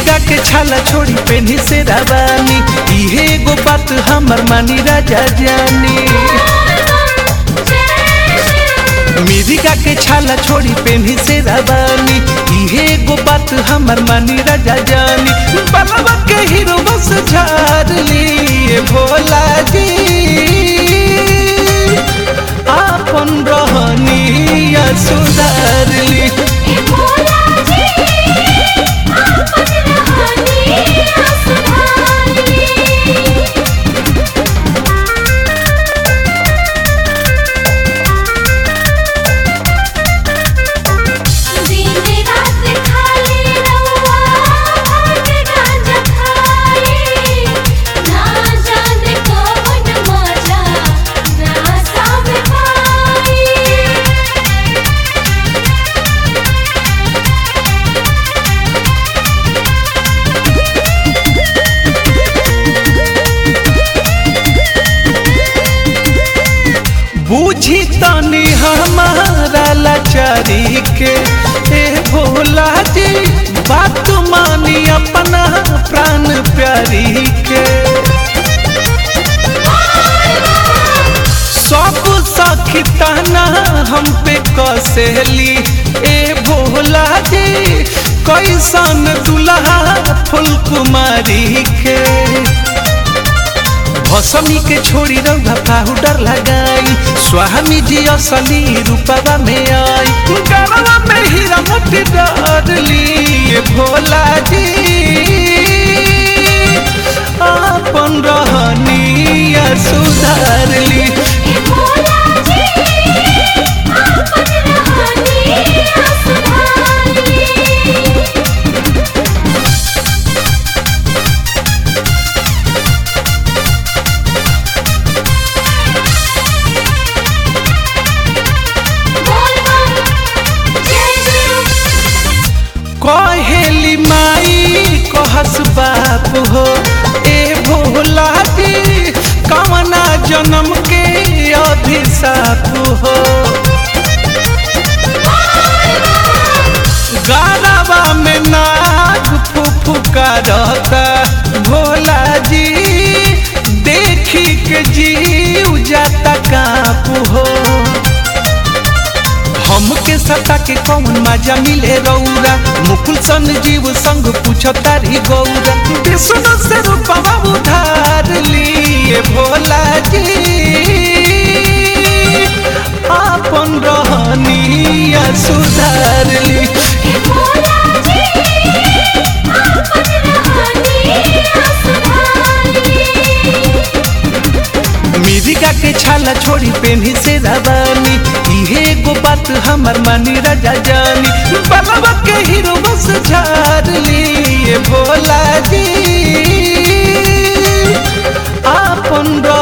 मिर्गा के छाला छोड़ी पेनी से रवानी इहे एगो बात हमर मानी राजा जानी मिर्गा के छाला छोड़ी पेनी से रवानी इहे एगो बात हमर मानी राजा जानी बलवा के हीरो बस झार लिए भोला जी आपन रहनिया सुधार ली बूझी तनी हमारा लाचारी के ए भोला जी बात मानी अपना प्राण प्यारी के सब सखी ताना हम पे कसली ए भोला जी कैसन दुल्हा फुल कुमारी के भसमी के छोड़ी रंगा पाउडर लगाई स्वामी जी असली रूपवा में आई गरवा में हीरा मोती डर लिए भोला जी अपन रहनिया सुधार ली कहेली माई कहस बाप हो ए भोला जी कवना जन्म के अभिशाप हो गारवा में नाग फुफुकारता भोला जी देखी के जीव जाता काप हो हमके सता के कौन मजा मिले रौरा मुकुल सन जीव संग पूछ तारी गौरा विष्णु से रूपवा उधार लिए भोला जी आपन रहनिया सुधार ली मिर्गा के छाला छोड़ी पेनी से रवानी इहे एगो बात हमर मानी राजा जानी बलवा के हीरो बस झार लिए भोला जी आपन